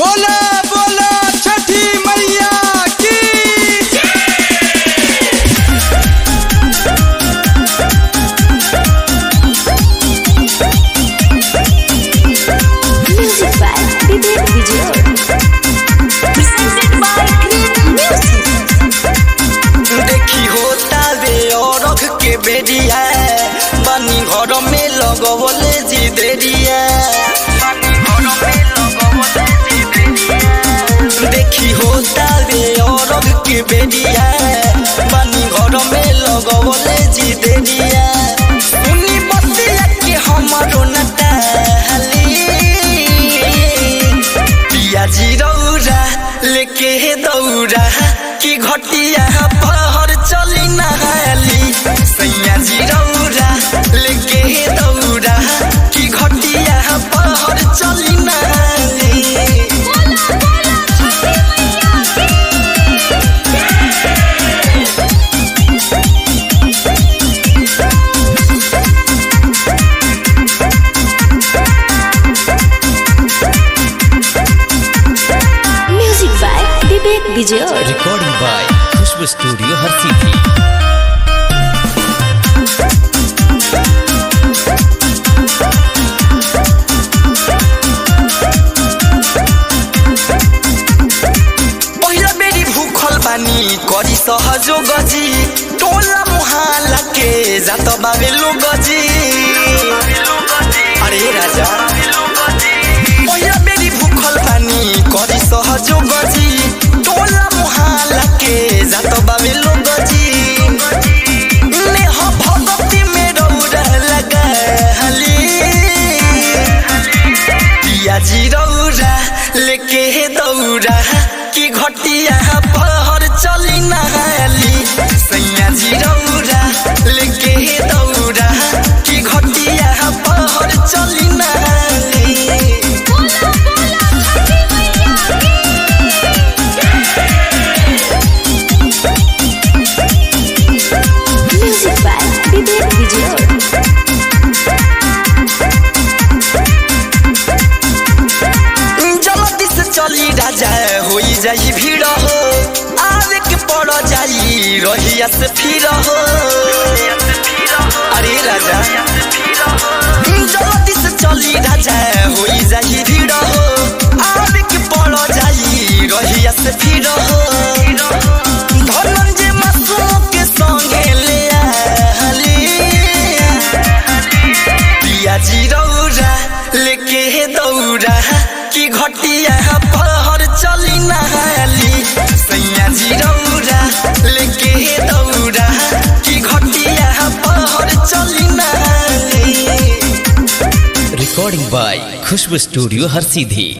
बोला बोला छठी मैया की Music by Vivek Vijay. Presented by Great Music. देखी होता बे औरख के बेरिया बनी घर में लगवले जी देरिया देखी होता बे औरख के बेरिया बनी घर में लगवले जी देरिया उनी बतिया के हमारो नटाली पिया जी रौरा लेके दौरा की घटिया पहर चली नहाली सैया जी रौरा लेके दौरा की घटिया पहर चली नहाली Music by Vivek Vijay. recording by Khushbu Studio Harsithi. पहिला बेरी भूखल बानी करी सहजो गजी टोला मुहाला के जात बाबे लो गजी अरे राजा पहिला बेरी भूखल बानी करी सहजो गजी टोला मुहाला के जात बाबे लो गजी नेह भगती में रौरा लगाली पिया जी रौरा लेके दौरा की घटिया पहर चली नहाली सैया जी रौरा लेके दौरा की घटिया पहर चली नहाली Music by Vivek Vijay. जल्दी से चली राजा होई जाई भीड़ हो आवे के पड़ जाई रहिया से फिर हो अरे राजा जल्दी से चली राजा होई जाई भीड़ हो आवे के पड़ जाई रहिया से फिर हो धनंजय मासूम के संगे ले आली पिया जी रौरा लेके दौरा की घटिया पहर चली नहाली सैया जी रौरा लेके दौरा की घटिया पहर चली नहाली Recording by Khushbu Studio Harsithi.